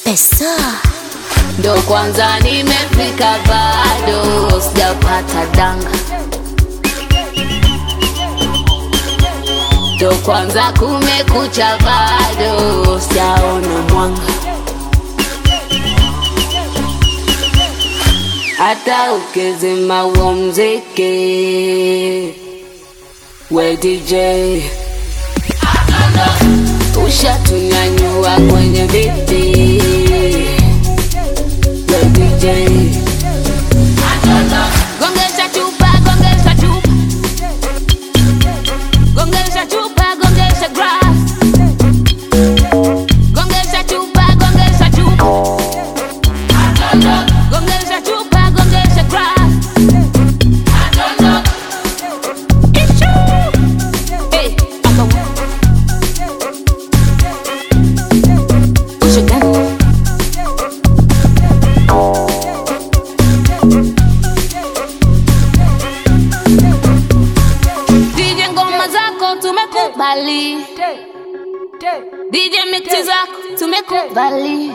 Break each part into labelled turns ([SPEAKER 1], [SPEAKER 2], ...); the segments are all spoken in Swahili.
[SPEAKER 1] pesa
[SPEAKER 2] ndo kwanza nimefika, bado sijapata danga, ndo kwanza kumekucha, bado sijaona mwanga. Hata ukizima huo mziki, we DJ ushatunyanyua kwenye viti we DJ gongesha chupa gongesha chupa gongesha chupa gongesha grass gongesha chupa gongesha chupa gongesha chupa gongesha grass Ichu. Hey, akawa. Ushagani. DJ ngoma zako tumekubali, DJ mixi zako tumekubali,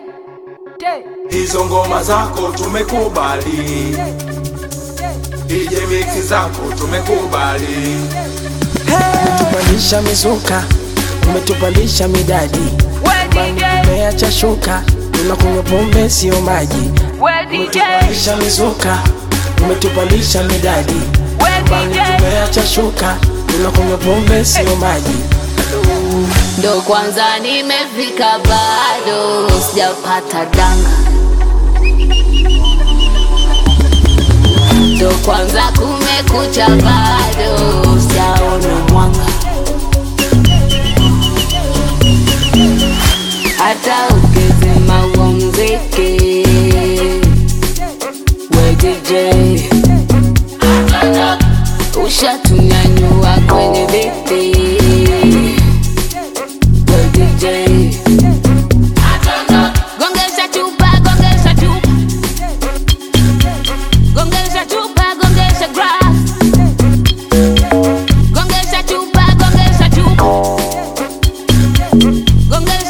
[SPEAKER 3] hizo ngoma zako tumekubali, DJ mix zako tumekubali.
[SPEAKER 4] umetupandisha mizuka, umetupandisha midadi, umeacha shuka, tunakunywa pombe sio maji. Umetupandisha mizuka, umetupandisha midadi, tumeacha shuka, tunakunywa pombe sio maji.
[SPEAKER 2] ndo kwanza nimefika, bado sijapata danga, ndo kwanza kumekucha, bado sijaona mwanga. Hata ukizima huo mziki, we DJ ushatunyanyua kwenye viti we DJ gongesha chupa gongesha chupa gongesha chupa gongesha grass gongesha chupa gongesha chupa gongesha